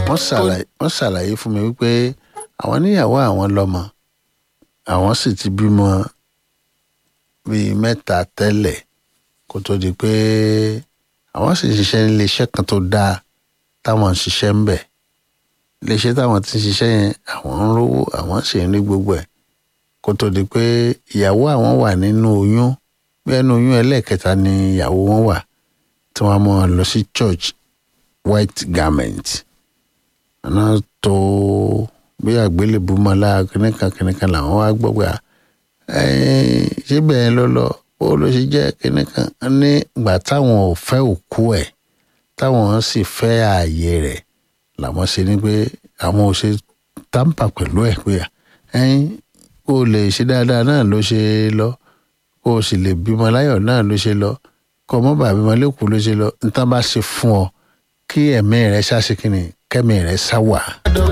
wọ́n ṣàlàyé wọ́n ṣàlàyé fún mi wípé àwọn níyàwó àwọn lọ́mọ àwọn sì ti bímọ bíi mẹ́ta tẹ́lẹ̀ kó tó di pé àwọn sì ń ṣiṣẹ́ ní iléeṣẹ́ kan tó dáa táwọn ń ṣiṣẹ́ ń bẹ̀ iléeṣẹ́ táwọn ti ń ṣiṣẹ́ yẹn àwọn ń rówó àwọn sì ń rí gbogbo ẹ̀ kó tó di pé ìyàwó àwọn wà nínú oyún bí ẹnu oyún ẹlẹ́ẹ̀kẹta ni ìyàwó wọn wà tí wọ́n mọ̀ lọ sí church white garment àná tó bí àgbélébùú mọ́lá kìnìkan kìnìkan làwọn wá gbọ́ pé ṣé bẹ́ẹ̀ ló lọ ó ló ṣe jẹ́ kìnìkan ní ìgbà táwọn ò fẹ́ òkú ẹ̀ táwọn sì fẹ́ ààyè rẹ̀ làwọn ṣe ní pé àwọn ò ṣe táǹpà pẹ̀lú ẹ̀ pé ẹ̀yin kó o lè ṣe dáadáa náà ló ṣe lọ kó o sì lè bímọ láyọ̀ náà ló ṣe lọ kó o mọ́ bàá bímọ lẹ́kọ̀ọ́ ló ṣe lọ níta bá ṣe fún ọ kí ẹ̀mí rẹ̀ ṣáṣe kí ni kẹ́mi rẹ̀ ṣá wà.